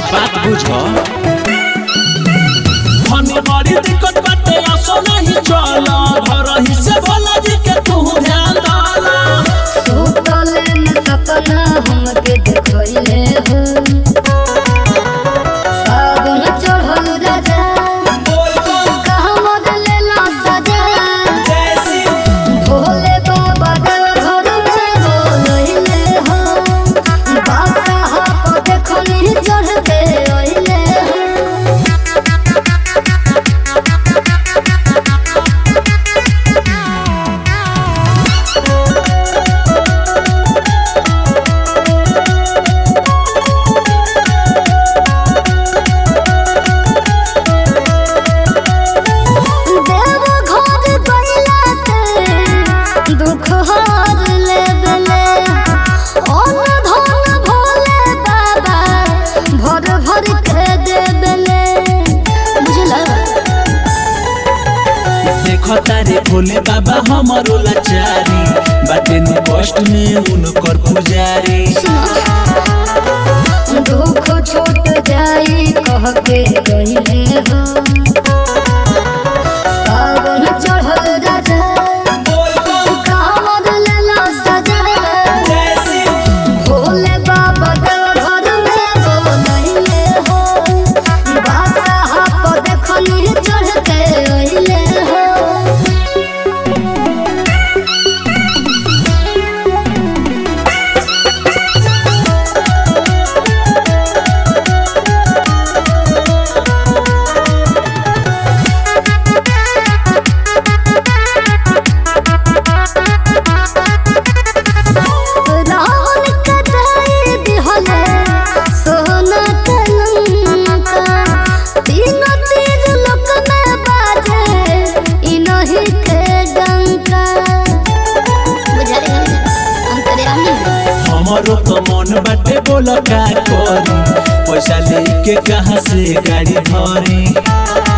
बात बुझ हमें बड़ी दिक्कत बाटे असो नहीं चल घर ही से भोला जी के तू ध्यान डाला सुतले में सपना हमके देखले हो सावन चढ़ल राजा कहाँ मरले ला सजा भोले बाबा देव घर में बोलैले हो बादशाह को देखनी चढ़ के अइले हो देव घर गइला से दुख हर लेबले अन्न धन भोले बाबा भर भर के देबले बुझला देख तारे भोले बाबा हमारो लाचारी बाटे नु कष्ट में उनकर पुजारी दुख छूट जाई कह के गइले हो सावन चढ़ल राजा कामर लेला सजा भोले बाबा देव घर में बोलैले हो बादशाह को देखनी चढ़ के अइले हो रावण के दई दिहले सोना के लंका तीनों तीर लोक में बाजे इनहि के डंका बुझाई अंतर्यामी हमारो तो मन बाटे बोल का करी पैसा लेके कहाँ से गाड़ी धरी